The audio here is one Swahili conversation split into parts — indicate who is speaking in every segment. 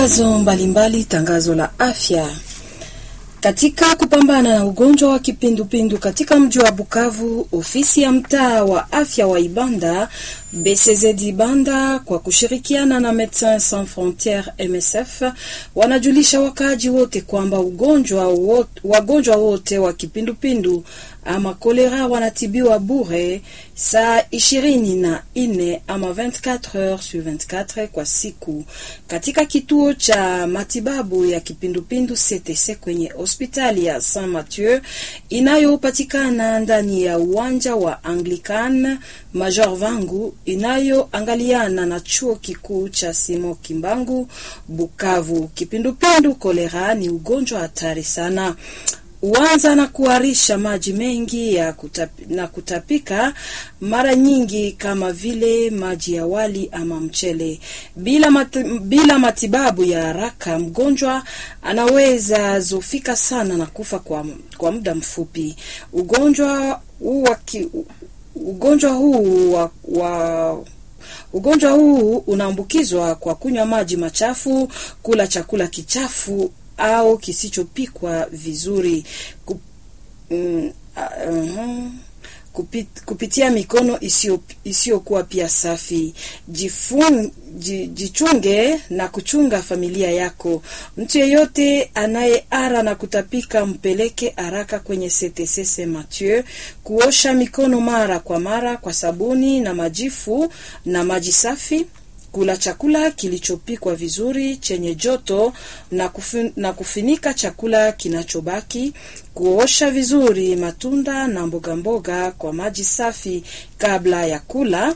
Speaker 1: Tangazo mbalimbali, tangazo la afya katika kupambana na ugonjwa wa kipindupindu katika mji wa Bukavu, ofisi ya mtaa wa afya wa Ibanda BCZ Ibanda kwa kushirikiana na Medecins Sans Frontieres MSF wanajulisha wakaaji wote kwamba ugonjwa wote, wagonjwa wote wa kipindupindu ama kolera wanatibiwa bure saa ishirini na nne ama 24 heures sur 24 kwa siku katika kituo cha matibabu ya kipindupindu CTC kwenye hospitali ya Saint Mathieu inayopatikana ndani ya uwanja wa Anglican Major Vangu inayoangaliana na chuo kikuu cha Simo Kimbangu Bukavu. Kipindupindu kolera ni ugonjwa hatari sana huanza na kuharisha maji mengi ya kutapi, na kutapika mara nyingi kama vile maji ya wali ama mchele. Bila, mati, bila matibabu ya haraka mgonjwa anaweza zofika sana na kufa kwa, kwa muda mfupi. Ugonjwa huu wa ugonjwa huu wa, wa ugonjwa huu unaambukizwa kwa kunywa maji machafu, kula chakula kichafu au kisichopikwa vizuri kup, mm, uh, uh, kupit, kupitia mikono isiyokuwa pia safi. Jifun, jichunge na kuchunga familia yako. Mtu yeyote anayeara na kutapika mpeleke haraka kwenye CTC Saint Mathieu kuosha mikono mara kwa mara kwa sabuni na majifu na maji safi kula chakula kilichopikwa vizuri chenye joto na, kufin, na kufinika chakula kinachobaki, kuosha vizuri matunda na mboga mboga kwa maji safi kabla ya kula,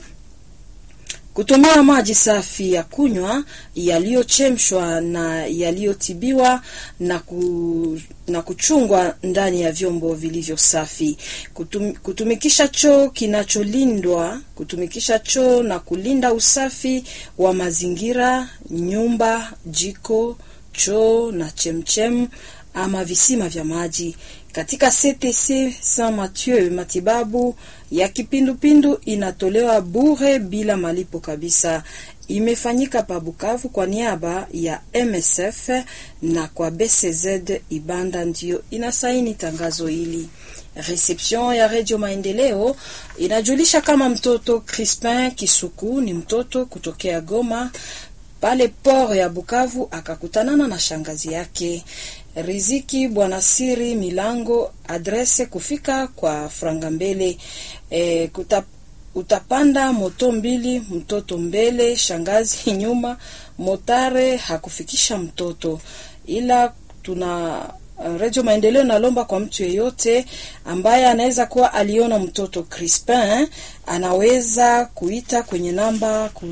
Speaker 1: kutumia maji safi ya kunywa yaliyochemshwa na yaliyotibiwa na, ku, na kuchungwa ndani ya vyombo vilivyo safi. Kutum, kutumikisha choo kinacholindwa, kutumikisha choo na kulinda usafi wa mazingira, nyumba, jiko, choo na chemchem ama visima vya maji. Katika CTC Saint Mathieu matibabu ya kipindupindu inatolewa bure bila malipo kabisa. Imefanyika pa Bukavu kwa niaba ya MSF na kwa BCZ Ibanda ndio inasaini tangazo hili. Reception ya Radio Maendeleo inajulisha kama mtoto Crispin Kisuku ni mtoto kutokea Goma pale port ya Bukavu akakutanana na shangazi yake Riziki Bwana Siri Milango, adrese kufika kwa franga mbele e, kuta, utapanda moto mbili, mtoto mbele, shangazi nyuma. Motare hakufikisha mtoto, ila tuna Radio Maendeleo nalomba kwa mtu yeyote ambaye anaweza kuwa aliona mtoto Crispin anaweza kuita kwenye namba ku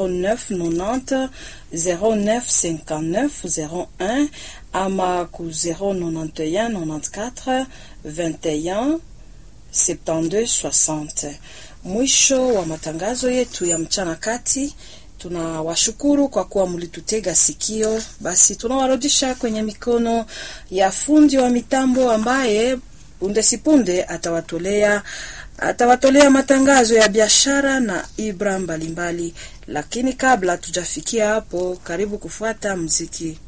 Speaker 1: 0990 0959 01 ama ku 091 94 21 72 60. Mwisho wa matangazo yetu ya mchana kati. Tunawashukuru kwa kuwa mlitutega sikio. Basi tunawarudisha kwenye mikono ya fundi wa mitambo ambaye punde sipunde atawatolea atawatolea matangazo ya biashara na ibra mbalimbali, lakini kabla tujafikia hapo, karibu kufuata mziki.